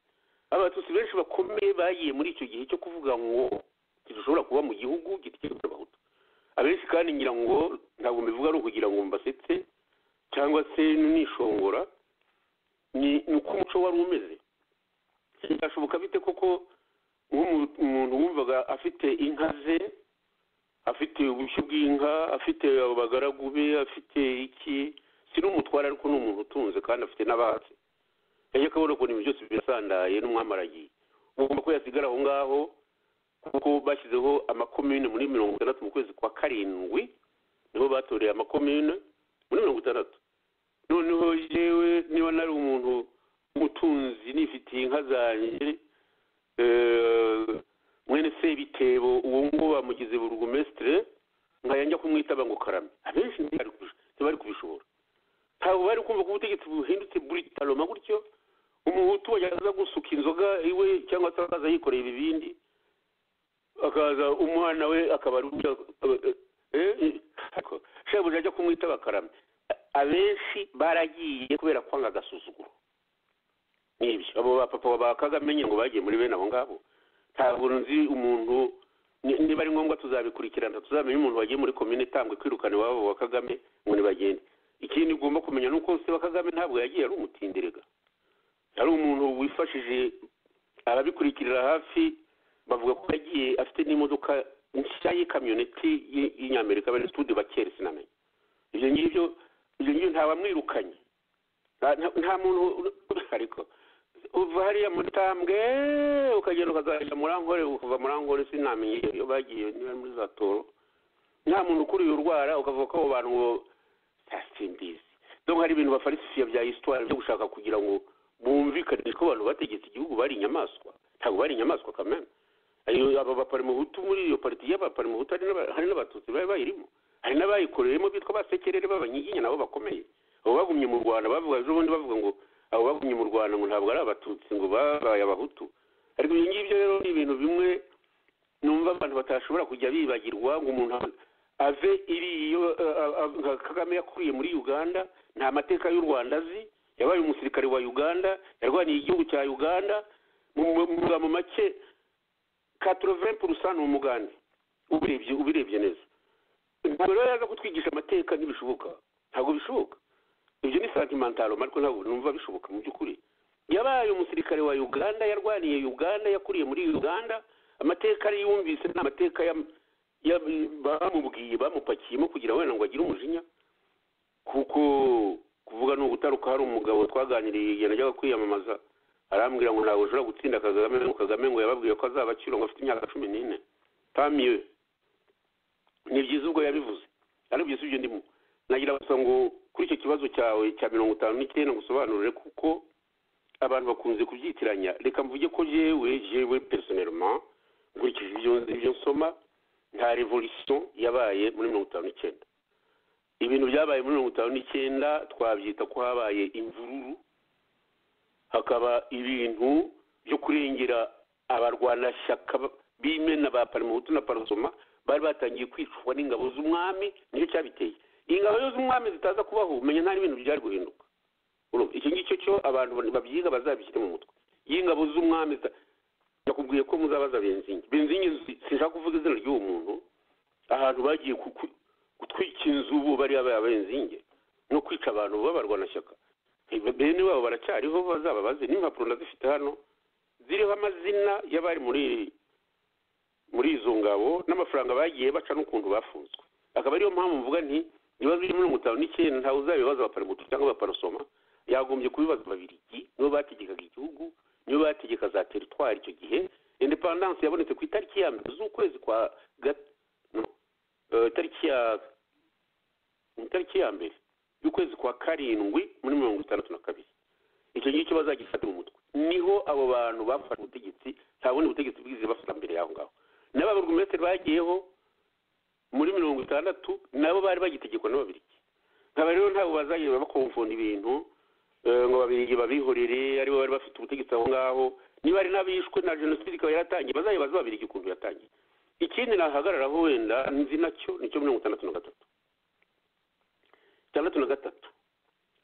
abatutsi benshi bakomeye bagiye muri icyo gihe cyo kuvuga ngo kidushobora kuba mu gihugu gitwikira abahutu abenshi kandi ngira ngo ntabwo mbivuga ari ukugira ngo mbasetse cyangwa se nishongora ni ni uko umuco wari umeze byashoboka bite koko nk'umuntu wumvaga afite inka ze afite ubushyo bw'inka afite abagaragu be afite iki si n'umutware ariko ni umuntu utunze kandi afite n'abahatsi yajya akabona ukuntu ibintu byose birasandaye n'umwamaragiye ugomba ko yasigara aho ngaho kuko bashyizeho amakomine muri mirongo itandatu mu kwezi kwa karindwi niho batoreye amakomine muri mirongo itandatu noneho yewe niba nari umuntu w'umutunzi nifitiye inka zanjye eh, mwene sebitebo uwo ngo bamugize burugumesitire nkajya kumwitaba ngo karame abenshi ntibari kubish- ntibari kubishobora ntabwo bari kumva ko ubutegetsi buhindutse buritaroma gutyo umuhutu wajyaza gusuka inzoga iwe cyangwa se akaza yikoreye ibibindi akaza umwana we akaba ari ujya shebuja ajya kumwitaba karame A- abenshi baragiye kubera kwanga agasuzuguro n'ibyo abo bapapa ba kagame nyine ngo bagiye muri bene abo ngabo ntabwo nzi umuntu ni- niba ari ngombwa tuzabikurikirana tuzamenya umuntu wagiye muri komine itambwe kwirukana iwabo wa kagame ngo ntibagende ikindi ugomba kumenya ni uko se wa kagame ntabwo yagiye ari umutindirega yari umuntu wifashije arabikurikirira hafi bavuga ko yagiye afite n'imodoka nshya y'ikamyoneti y- y'inyamerika bari tude bakere sinamenya ibyo ngibyo ibyo ngibyo ntawamwirukanye nta- nta- nta muntu ariko uva hariya muri tambwe ukagenda ukazajya muri ankore ukava muri ankore sinamenye iyo bagiye niba ari muri za toro nta muntu ukuriye urwara ukavuga ko abo bantu ngo simbizi donc hari ibintu bafarisifiya bya histoire byo gushaka kugira ngo bumvikane ko abantu bategetse igihugu bari inyamaswa ntabwo bari inyamaswa kamena ayo aba baparimuhutu muri iyo pariti y'abaparimuhutu hari n'aba- hari n'abatutsi bari bayirimo hari n'abayikoreyemo bitwa abasekerere b'abanyiginya nabo bakomeye abo bagumye mu rwanda bavuga ejo bundi bavuga ngo abo bagumye mu rwanda ngo ntabwo ari abatutsi ngo babaye abahutu ariko ibyo ngibyo rero ni ibintu bimwe numva abantu batashobora kujya bibagirwa ngo umuntu ave iri iyo eh, eh, eh, nka kagame yakuriye muri uganda nta mateka y'u rwanda azi yabaye umusirikare wa uganda yarwaniye igihugu cya uganda mu mu- mu magambo make katrovin purusa ni umugande ubirebye ubirebye neza ntabwo rero yaza kutwigisha amateka ntibishoboka ntabwo bishoboka ibyo ni santimentalo ariko ntabwo numva bishoboka mu by'ukuri yabaye umusirikare wa uganda yarwaniye uganda yakuriye muri uganda amateka ari yumvise ni amateka ya- ya- bamubwiye bamupakiyemo kugira wenda ngo agire umujinya kuko kuvuga ni ugutaruka hari umugabo twaganiriye igihe najyaga kwiyamamaza arambwira ngo ntabwo ushobora gutsinda kagame ngo kagame ngo yababwiye ko azaba akiri ngo afite imyaka cumi n'ine tamiwe ni byiza ubwo yabivuze ari byiza ibyo ndimo nagira gusa ngo kuri icyo kibazo cyawe cya mirongo itanu n'icyenda ngusobanurire kuko abantu bakunze kubyitiranya reka mvuge ko jewe jewe personelma nkurikije ibyo ibyo nsoma nta revolution yabaye muri mirongo itanu n'icyenda ibintu byabaye muri mirongo itanu n'icyenda twabyita ko habaye imvururu hakaba ibintu byo kurengera abarwanashyaka b'imena ba parimuhutu na parasoma bari batangiye kwicwa n'ingabo z'umwami nicyo cyabiteye ingabo zo z'umwami zitaza kubaho umenya nta n'ibintu byari guhinduka Urumva, icyo ngicyo cyo abantu babyiga bazabishyire mu mutwe y'ingabo z'umwami zita- nakubwiye ko muzabaza benzingi benzingi si- sinshaka kuvuga izina ry'uwo muntu ahantu bagiye ku- ku- gutwika inzu ubu bariya bayabenze inge no kwica abantu b'abarwanashyaka bene wabo baracyariho bazaba bazi n'impapuro ndazifite hano ziriho amazina y'abari muri muri izo ngabo n'amafaranga bagiye baca n'ukuntu bafunzwe akaba ariyo mpamvu mvuga nti ibibazo biri mirongo itanu n'icyenda ntawe uzabibaza abaparamutu cyangwa abaparasoma yagombye kubibaza ababirigi nibo bategekaga igihugu nibo bategeka za teritwari icyo gihe indepandanse yabonetse ku itariki ya mbere z'ukwezi kwa gat- no, eh, itariki ya mu itariki ya mbere y'ukwezi kwa karindwi muri mirongo itandatu na kabiri icyo ngicyo bazagifata mu mutwe niho abo bantu bafashe ubutegetsi nta bundi butegetsi bwize bafata mbere y'aho ngaho n'ababurugumesitiri bagiyeho muri mirongo itandatu nabo bari bagitegekwa n'ababirigi nkaba rero ntabwo bazajya bakomfunda ibintu eh, ngo babirigi babihorere aribo bari bafite ubutegetsi aho ngaho niba ari n'abishwe na jenoside ikaba yaratangiye bazajya baza babirigi ukuntu yatangiye ikindi nahagararaho wenda nzi nacyo nicyo mirongo itandatu na gatatu itandatu na gatatu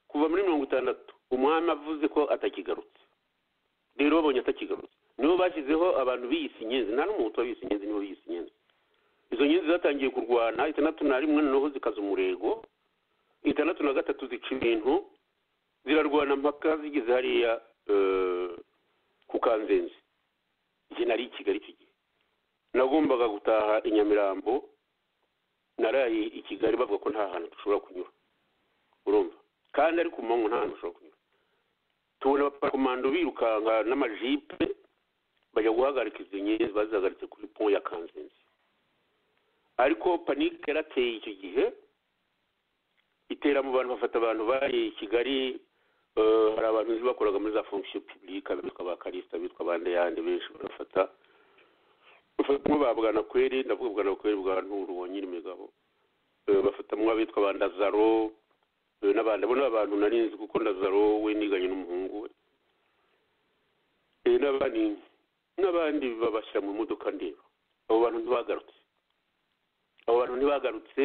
kuva muri mirongo itandatu umwami avuze ko atakigarutse rero babonye atakigarutse nibo bashyizeho abantu biyise inyenzi nta n'umuntu wabiyise inyenzi nibo biyise inyenzi izo nyenzi zatangiye kurwana itandatu na rimwe noneho zikaza umurego itandatu na gatatu zica ibintu zirarwana mpaka zigeze hariya eh, ku kanzenze igihe nari i kigali icyo gihe nagombaga gutaha i nyamirambo naraye i kigali bavuga ko nta hantu dushobora kunyura urumva kandi ari ku manywa nta hantu ushobora kunyura tubona abakomando birukanka n'amajipe bajya guhagarika izo nyenzi bazihagaritse kuri pont ya kanzenze ariko panike yarateye icyo gihe itera mu bantu bafata abantu bari i kigali eh, hari abantu nzi bakoraga muri za fonction publique bitwa ba karisita bitwa bande yande benshi barafata bafatamwe ba bwanakweri ndavuga bwanakweri bwa nturu wonyine imigabo Eh, bafatamwe abitwa ba ndazaro eh, n'abandi abo ni abantu nari nzi kuko ndazaro we niganye n'umuhungu we Eh, n'abandi n'abandi babashyira mu modoka ndeba abo bantu ntibagarutse abo bantu ntibagarutse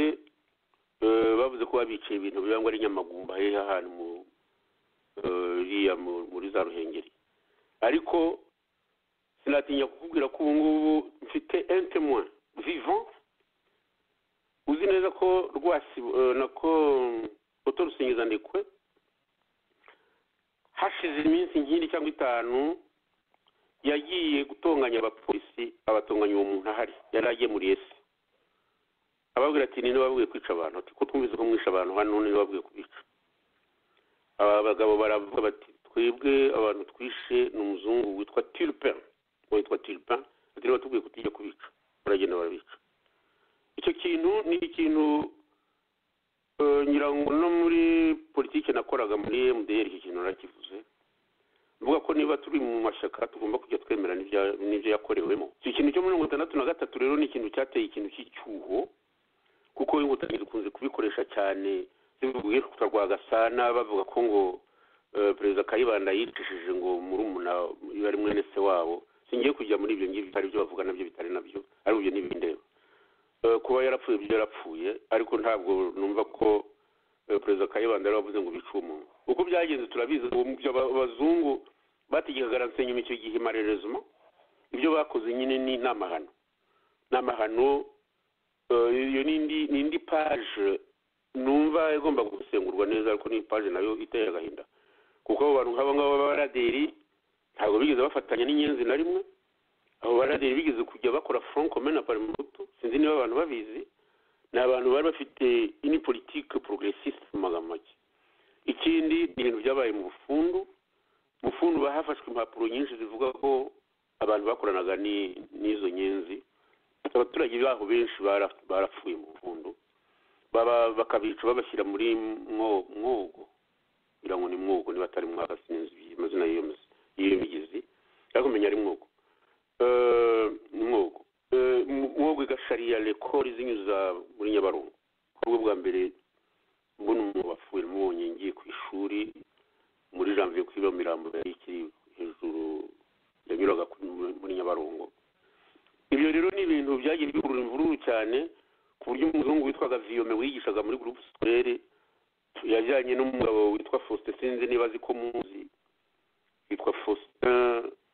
eh, bavuze ko babiciye ibintu biba ngo ari nyamagumba hehe ahantu mu eh, iriya mu- muri za ruhengeri ariko sinatinya kukubwira ko ubu ngubu mfite un témoin vivant uzi neza ko rwasibo eh, nako otorusingiza ndekwe hashize iminsi nk'ine cyangwa itanu yagiye gutonganya abapolisi abatonganya uwo muntu ahari yari agemuriye se ababwira ati ninde wababwiye kwica abantu ati ko twumvise ko mwishe abantu hano ninde wababwiye kubica aba bagabo baravuga bati twebwe abantu twishe ni umuzungu witwa tilpin witwa tilpin ati niba tubwiye kutijya kubica baragenda barabica icyo kintu ni ikintu eh, ngira ngo no muri politiki nakoraga muri mdr iki kintu narakivuze mvuga ko niba turi mu mashyaka tugomba kujya twemera n'ibya- n'ibyo yakorewemo icyo kintu cyo muri mirongo itandatu na gatatu rero ni ikintu cyateye ikintu cy'icyuho kuko inkotanyi dukunze kubikoresha cyane zivuye ku rwa gasana bavuga ko ngo eh, perezida kayibanda yicishije ngo muri umuna iyo ari mwene se wabo singiye kujya muri ibyo ngibyo hari ibyo bavuga nabyo bitari nabyo ari ibyo n'ibindeba kuba yarapfuye ibyo yarapfuye ariko ntabwo numva ko eh, perezida kayibanda yari wavuze ngo bice uwo muntu uko byagenze turabizi ubu mu byo aba- abazungu bategekaga nsenyuma icyo gihe marerezuma ibyo bakoze nyine ni ni amahano ni amahano Eh, iyo ni indi ni indi paje numva igomba gusengurwa neza ariko ni paje nayo iteye agahinda kuko abo bantu nk'abo ngabo b'abaraderi ntabwo bigeze bafatanya n'inyenzi na rimwe abo baraderi bigeze kujya bakora front commun na parmehutu sinzi niba abantu babizi ni abantu bari bafite ini politike progressiste mu magambo make ikindi ni ibintu byabaye mu bufundu mu bufundu hafashwe impapuro nyinshi zivuga ko abantu bakoranaga ni- n'izo nyenzi abaturage baho benshi bara- barapfuye mu mpundu baba bakabica babashyira muri mwo- mwogo ngira ngo ni mwogo niba atari mwaka sinzi amazina y'iyo mizi- y'iyo migezi ariko menya ari mwogo Eh, ni mwogo Eh, mu- mwogo igasharira rekori zinyuza muri nyabarongo ku rwo bwa mbere mbona umuntu wapfuye mubonye ngiye ku ishuri muri janvier kuri iyo mirambo yari ikiri hejuru yanyuraga kuri- muri nyabarongo ibyo rero ni ibintu byagiye bikurura imvururu cyane ku buryo umuzungu witwaga viyome wigishaga muri gurupe sikorere yajyanye n'umugabo witwa faustin sinzi niba azi ko muzi witwa faustin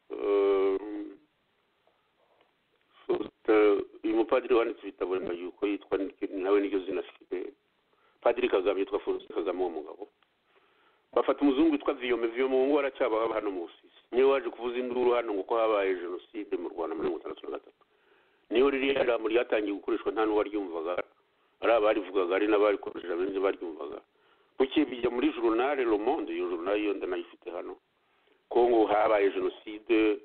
eh, faustin uyu mupadiri wanditse ibitabo nyuma yuko yitwa ni- nawe niryo zina afite padiri kagame yitwa forosite kagame uwo mugabo bafata umuzungu witwa viyome viyome ubu ngubu aracyabahaba hano mu busizi niwe waje kuvuza induru hano ngo ko habaye jenoside mu rwanda muri mirongo itandatu na gatatu niyo ririya jambo ryatangiye gukoreshwa nta n'uwaryumvaga ari abarivugaga ari n'abarikoresheje benshi baryumvaga kuki bijya muri journal Le Monde iyo journal yo ndanayifite hano Kongo habaye jenoside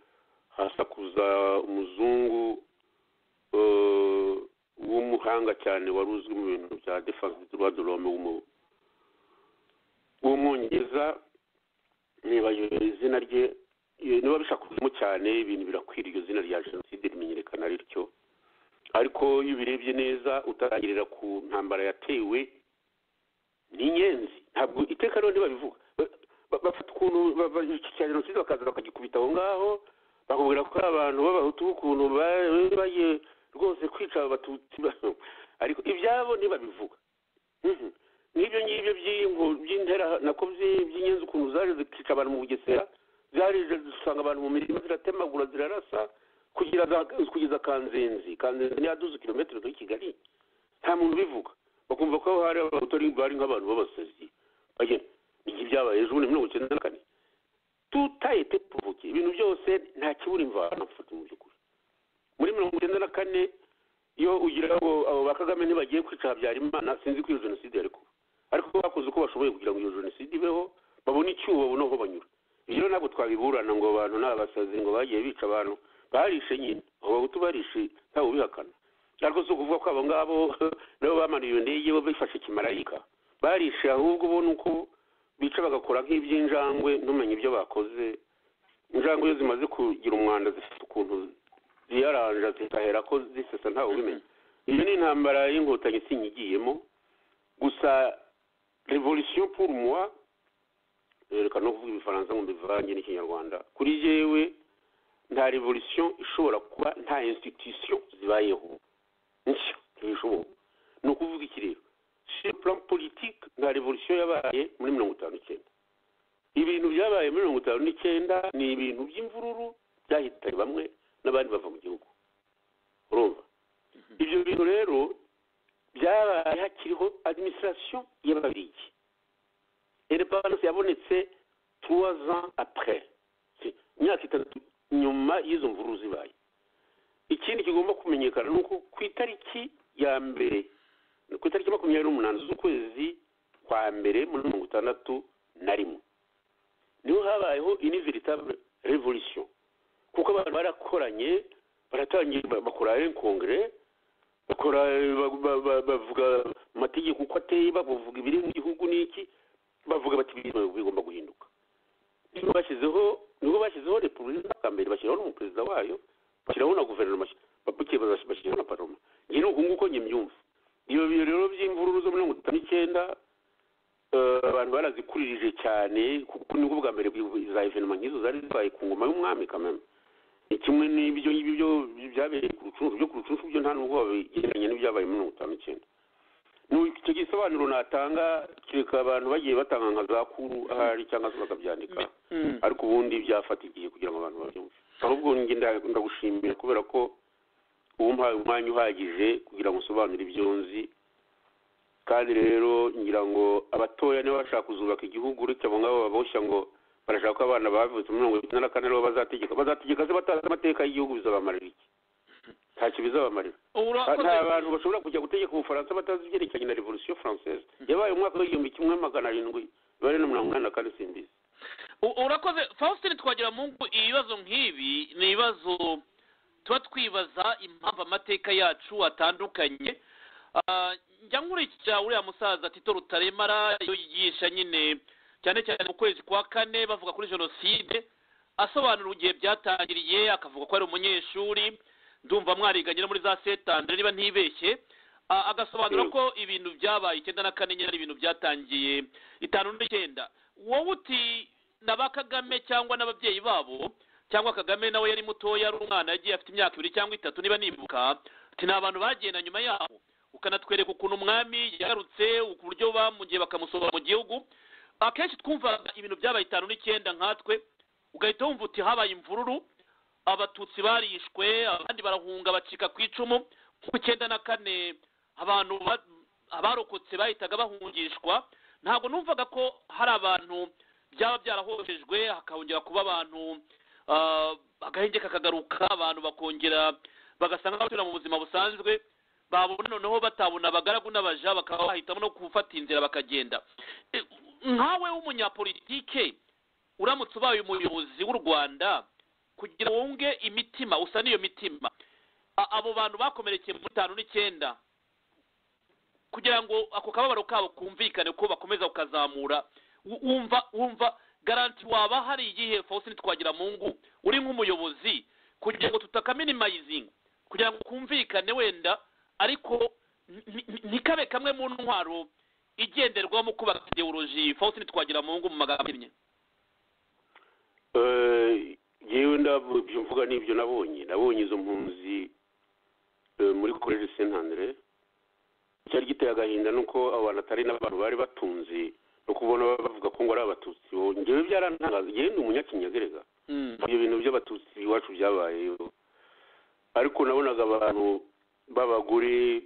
hasakuza umuzungu uh, w'umuhanga cyane wari uzwi mu bintu bya defense du droit de l'homme w'umwongereza niba izina rye niba bishakuzemo cyane ibintu birakwira iryo zina rya jenoside rimenyekana ari ryo ariko iyo ubirebye neza utarangirira ku ntambara yatewe ni inyenzi ntabwo iteka rero ntibabivuga bafata ukuntu cya jenoside bakaza bakagikubita aho ngaho bakubwira ko abantu b'abahutu ukuntu bagiye rwose kwica abatutsi ariko ibyabo ntibabivuga nk'ibyo ngibyo by'intera nako by'inyenzi ukuntu zaje zikica abantu mu bugesera zarije dusanga abantu mu mirima ziratemagura zirarasa kugeza kanzenzi kanzenzi niyo aduze kilometero muri kigali nta muntu ubivuga bakumva ko hari abatori bari nk'abantu b'abasazi ibyo byabaye ejo bundi mirongo icyenda na kane tutayete puvuke ibintu byose nta kibura imvano mfata mu by'ukuri muri mirongo icyenda na kane iyo ugira ngo abo ba kagame ntibagiye kwica habyarimana sinzi ko iyo jenoside yari kuba ariko bakoze uko bashoboye kugira ngo iyo jenoside ibeho babone icyuho babone aho banyura ibyo ntabwo twabiburana ngo abantu ni abasazi ngo bagiye bica abantu barishe nyine abo bahutu barishe ntawe ubihakana ariko si ukuvuga ko abo ngabo nabo bamara iyo ndege bo bifashe kimarayika barishe ahubwo ubona uko bica bagakora nk'iby'injangwe ntumenye ibyo bakoze injangwe iyo zimaze kugira umwanda zifite ukuntu ziyaranja zigahera ko zisesa ntawe ubimenya iyo ni intambara y'inkotanyi isinya igiyemo gusa revolisiyo purumuwa reka no kuvuga ibifaransa ngo mbivange n'ikinyarwanda kuri yewe nta revolisiyo ishobora kuba nta insititisiyo zibayeho nshya ntibishoboka ni ukuvuga iki rero plan politike nta revolisiyo yabaye muri mirongo itanu n'icyenda ibintu byabaye muri mirongo itanu n'icyenda ni ibintu by'imvururu byahitanye bamwe n'abandi bava mu gihugu urumva ibyo bintu rero byabaye hakiriho adimisirasiyo y'ababirigi independance yabonetse turuwa za apure imyaka itatu nyuma y'izo mvururu zibaye ikindi kigomba kumenyekana ni uko ku itariki ya mbere ku itariki makumyabiri n'umunani z'ukwezi kwa mbere muri mirongo itandatu na rimwe niho habayeho iniviritable revolution kuko abantu barakoranye baratangiye bakora kongere bakora bavuga amategeko uko ateye bavuga ibiri mu gihugu n'iki bavuga bati bigomba guhinduka niho bashyizeho niho bashyizeho repubulika mbere bashyiraho n'umuperezida wayo bashyiraho na guverinoma babuke bashyiraho na paroma iyi ni ukunguko njye mbyumva iyo biro rero by'imvururu zo mirongo itanu n'icyenda abantu barazikuririje cyane kuko nibwo bwa mbere za evenema nk'izo zari zibaye ku ngoma y'umwami kameme ni kimwe n'ibyo ngibyo byabereye ku rucunshu byo ku rucunshu byo nta nubwo wabigereranya n'ibyabaye muri mirongo itanu n'icyenda icyo gisobanuro natanga kereka abantu bagiye batanga nka za kuru ahari cyangwa se bakabyandika ariko ubundi byafata igihe kugira ngo abantu babyumve ahubwo ndagushimira kubera ko ubu mpaye umwanya uhagije kugira ngo usobanure ibyo nzi kandi rero ngira ngo abatoya niba bashaka kuzubaka igihugu uretse abo ngabo baboshya ngo barashaka ko abana bavutse muri mirongo itandatu na kane aribo bazategeka bazategeka se batazi amateka y'igihugu bizabamarira iki ntacyo bizabamarira nta bantu bashobora kujya gutegeka ubufaransa batazi ibyerekeranye na revolisiyo francise yabaye umwaka w'igihumbi kimwe magana arindwi bari na mirongo inani na kane simbizi urakoze faustin twagira mu ngo ibibazo nk'ibi ni ibibazo tuba twibaza impamvu amateka yacu atandukanye njya nkurikira uriya musaza tito rutaremara iyo yigisha nyine cyane cyane mu kwezi kwa kane bavuga kuri jenoside asobanura igihe byatangiriye akavuga ko ari umunyeshuri ndumva mwariganye no muri za setandire niba ntibeshye agasobanura ko ibintu byabaye icyenda na kane nyine ari ibintu byatangiye itanu n'icyenda wowe uti na ba kagame cyangwa n'ababyeyi babo cyangwa kagame nawe yari mutoya ari umwana yagiye afite imyaka ibiri cyangwa itatu niba nibuka ati ni abantu bagenda nyuma yabo ukanatwereka ukuntu umwami yagarutse uburyo bamugiye bakamusohora mu gihugu akenshi twumvaga ibintu byabaye itanu n'icyenda nkatwe ugahita wumva uti habaye imvururu abatutsi barishwe abandi barahunga bacika ku icumu ku icyenda na kane abantu abarokotse bahitaga bahungishwa ntabwo numvaga ko hari abantu byaba byarahohejwe hakongera kuba abantu ah, agahenge kakagaruka abantu bakongera bagasanga basubira mu buzima busanzwe babona noneho batabona abagaragu n'abaja bakaba bahitamo no gufata inzira bakagenda Eh, nkawe w'umunyapolitike uramutse ubaye umuyobozi w'u rwanda kugira ngo wunge imitima usa n'iyo mitima a- abo bantu bakomerekeye muri tanu n'icyenda kugira ngo ako kababaro kabo kumvikane ko bakomeza kukazamura Wu- wumva wumva garanti waba hari igihe faustin twagiramungu uri nk'umuyobozi kugira ngo tutakaminimayizinga kugira ngo kumvikane wenda ariko ni- ni- ntikabe kamwe mu ntwaro igenderwaho mu kubaka ideoloji faustin twagiramungu mu magambo ahinnye Eh, yewe ndabyo mvuga n'ibyo nabonye nabonye izo mpunzi eh, muri korere sentandere cyari giteye agahinda nuko abo bantu atari n'abantu bari batunze no kubona bavuga ko ngo ari abatutsi bo ngewe byarantangaza yewe ni umunyakinyagerega ibyo bintu by'abatutsi iwacu byabayeho ariko nabonaga abantu b'abagore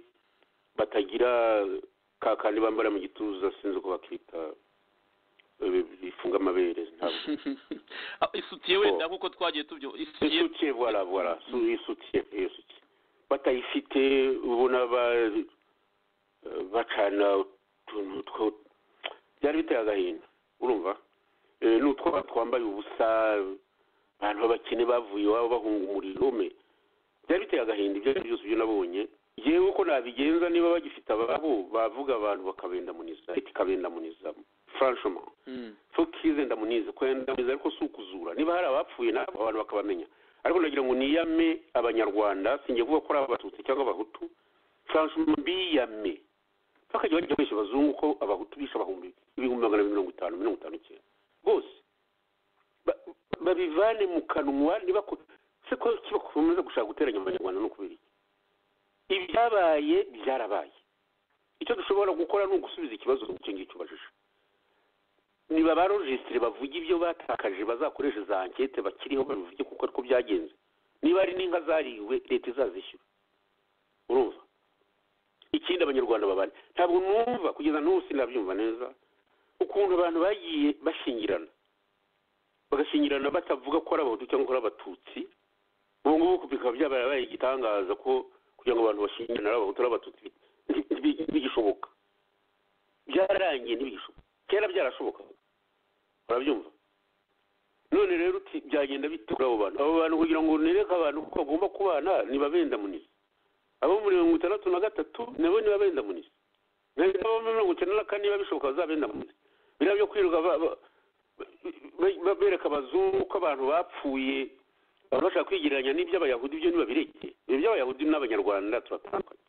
batagira ka kandi bambara mu gituza sinzi uko bakita eh, bifunga amabere ntabwo Ah, isutiye wenda nk'uko twagiye tubyo isutiye isutiye voilà voilà Su- isutiye isutiye batayifite ubona ba- bacana utuntu two byari biteye agahinda urumva Eh, ni utwo twambaye ubusa abantu b'abakene bavuye iwabo bahunga umuriro me byari biteye agahinda ibyo ari byo byose ibyo nabonye yewe uko nabigenza niba bagifite ababo bavuga abantu bakabendamuniza ikabendamuniza franchement Mm. so kize ndamunize kwendamuniza ariko si ukuzura niba hari abapfuye nabo abantu bakabamenya ariko nagira ngo niyame abanyarwanda singiye kuvuga ko ari abatutsi cyangwa abahutu franchement biyame bakajya bajya benshi abazungu ko abahutu bishe abahumbi ibihumbi magana abiri mirongo itanu mirongo itanu icyenda bose Ba- babivane mu kanwa ntibako se ko kibakomeza gushaka guteranya abanyarwanda no kubera iki ibyabaye byarabaye icyo dushobora gukora ni ugusubiza ikibazo icyo ngicyo ubajije niba ba rojisitiri bavuga ibyo batakaje bazakoresha za ankete bakiriho babivuge kuko ariko byagenze niba ari n'inka zariwe leta izazishyura urumva ikindi abanyarwanda babane ntabwo numva kugeza n'ubu sinabyumva neza ukuntu abantu bagiye bashingirana bagashingirana batavuga ko ari abahutu cyangwa ko ari abatutsi ubu ngubu bikaba byabaye igitangaza ko kugira ngo abantu bashingirane ari abahutu ari abatutsi nti- nti- ntibigishoboka byararangiye ntibigishoboka kera byarashoboka urabyumva none rero uti byagenda bite kuri abo bantu abo bantu kugira ngo nereke abantu ko bagomba kubana nibabenda munisi abo muri mirongo itandatu na gatatu nabo nibabenda munisi nabo muri mirongo icyenda na kane niba bishoboka bazabenda munisi biriya byo kwirirwa ba- ba- ba- ba- bereka abazungu ko abantu bapfuye abantu bashaka kwigereranya n'iby'abayahudi byo ntibabireke ibyo by'abayahudi n'abanyarwanda turatandukanye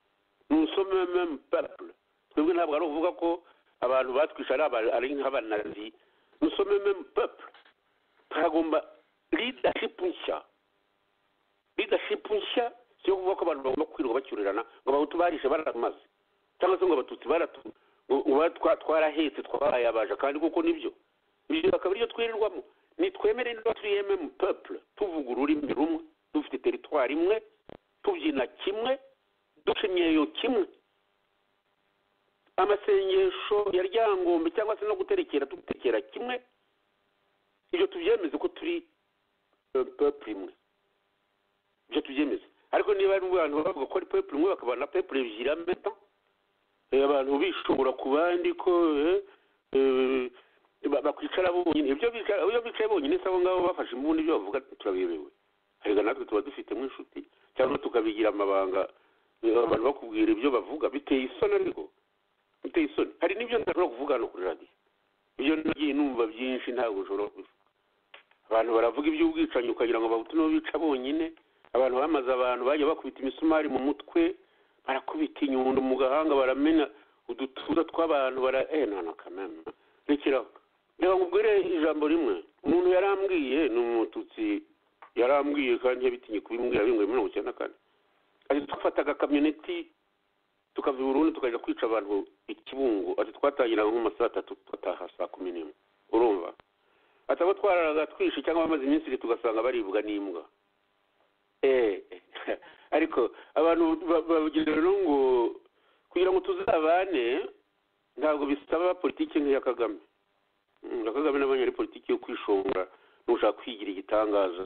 ni usome meme peuple twebwe ntabwo ari ukuvuga ko abantu batwishe ari aba- ari nk'abanazi ni usome meme peuple turagomba leadership nshya leadership nshya si yo kuvuga ko abantu bagomba kwirirwa bacyurirana ngo abahutu barishe baramaze cyangwa se ngo abatutsi baratu ngo- ngo ba- twa- twarahetse twabaye abaja kandi kuko nibyo ibyo akaba ariyo twirirwamo nitwemere niba turi mm peuple tuvuga ururimi rumwe dufite teritwari imwe tubyina kimwe duca imyeyo kimwe amasengesho ya ryangombe cyangwa se no guterekera tugutekera kimwe ibyo tubyemeze ko turi eh, peuple imwe ibyo tubyemeze ariko niba ari abantu bavuga ko ari peuple imwe bakaba na peuple ebyiri ameta abantu bishobora ku bandi ko eh, eh, ba- bakwicara bonyine ibyo bicara- iyo bicaye bonyine se abo ngabo bafashe imbundi ibyo bavuga turabiyobewe ariko natwe tuba dufitemo inshuti cyangwa tukabigira amabanga eh, abantu bakubwira ibyo bavuga biteye isoni ariko biteye isoni hari n'ibyo ntashobora kuvuga hano kuri radiyo ibyo nagiye numva byinshi ntabwo nshobora kubivuga abantu baravuga iby'ubwicanyi ukagira ngo bahutu nibo bica bonyine abantu bamaze abantu bajya bakubita imisumari mu mutwe barakubita inyundo mu gahanga baramena udutuza tw'abantu bara eh nana kamena rekeraho reba ngubwire ijambo rimwe umuntu yarambwiye ni umututsi yarambwiye kandi yabitinye kubimbwira bingwe mirongo icyenda na kane ati twafataga kamyoneti tukava i burundi tukajya kwica abantu ikibungo ati twatangiraga nko mu saa tatu tugataha saa kumi n'imwe urumva ati abo twararaga twishe cyangwa bamaze iminsi ibiri tugasanga baribwa n'imbwa Eh, ariko abantu ba- bagira rero ngo kugira ngo tuzabane ntabwo bisaba politiki nk'iya kagame Mm, na kagame nabonye ari politiki yo kwishonga n'ushaka kwigira igitangaza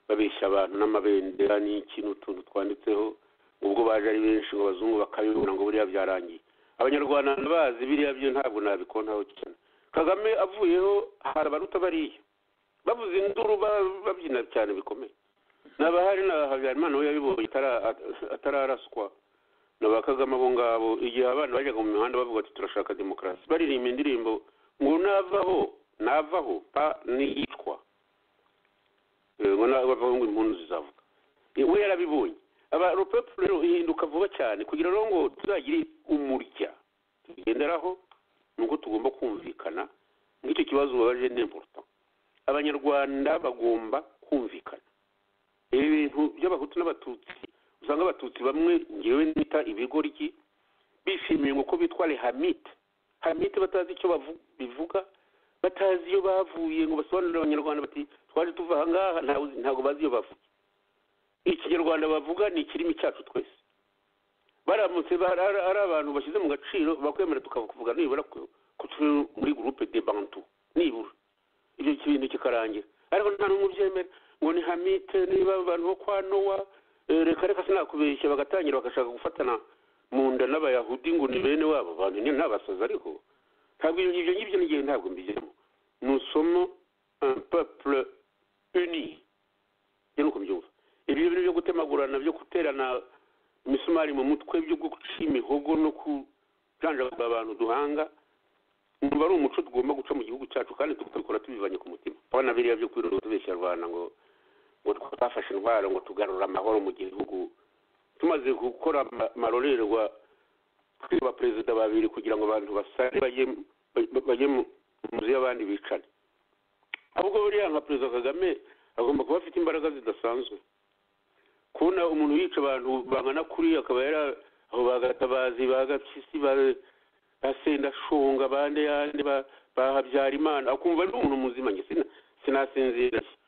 babeshya abantu n'amabendera n'iki n'utuntu twanditseho ubwo baje ari benshi ngo abazungu bakabibona ngo buriya byarangiye abanyarwanda bazi biriya byo ntabwo nabikontaho cyane kagame avuyeho hari abaruta bariya bavuze induru ba- babyina cyane bikomeye n'abahari na habyarimana we yabibonye atara- at- atararaswa na ba kagame abo ngabo igihe abana bajyaga mu mihanda bavuga ati turashaka demokarasi baririmba indirimbo ngo navaho navaho pa niyicwa Eh, ngo na- bavuga ngo impundu zizavuga Eh, we yarabibonye aba urupapuro rero ihinduka vuba cyane kugira rero ngo tuzagire umurya tugenderaho ni uko tugomba kumvikana nk'icyo kibazo ubabaje ni important abanyarwanda bagomba kumvikana ibi bintu by'abahutu n'abatutsi usanga abatutsi bamwe ngewe nita ibigoryi bishimiye ngo ko bitwa rehamite hamite batazi icyo bavu- bivuga batazi iyo bavuye ngo basobanurire abanyarwanda bati twaje tuva aha ngaha ntawe uzi- ntabwo bazi iyo bavuye ikinyarwanda bavuga ni ikirimi cyacu twese baramutse bara- ari ari abantu bashyize mu gaciro bakwemera tukavuga nibura ku ku turi muri gurupe de bantu nibura ibyo kintu kikarangira ariko nta n'umwe ubyemera ngo ni hamite niba abantu bo kwa nowa eh, reka reka sinakubeshya bagatangira bagashaka gufatana mu nda n'abayahudi ngo ni bene wabo bantu nyine n'abasazi ariko ntabwo ibyo ngibyo ngibyo n'igihe ntabwo mbijyamo nusomo un peuple uni ibyo ni uko mbyumva ibyo bintu byo gutemagurana byo guterana imisumari mu mutwe byo guca imihogo no kujanjagura abantu duhanga numva ari umuco tugomba guca mu gihugu cyacu kandi tukabikora tubivanye ku mutima abana biriya byo kwiroga tubeshya rwanda ngo ngo twafashe indwara ngo tugarura amahoro mu gihugu tumaze gukora ama- amarorerwa twiba perezida babiri kugira ngo abantu basare bajye ba- bajye mu mu nzu y'abandi bicane ahubwo buriya nka perezida kagame agomba kuba afite imbaraga zidasanzwe kubona umuntu yica abantu bangana kuriya akaba yari aho bagatabazi bagapyisi ba- basendashonga bande yande ba- ba habyarimana akumva ari umuntu muzima nge sina- sinasinzira iki?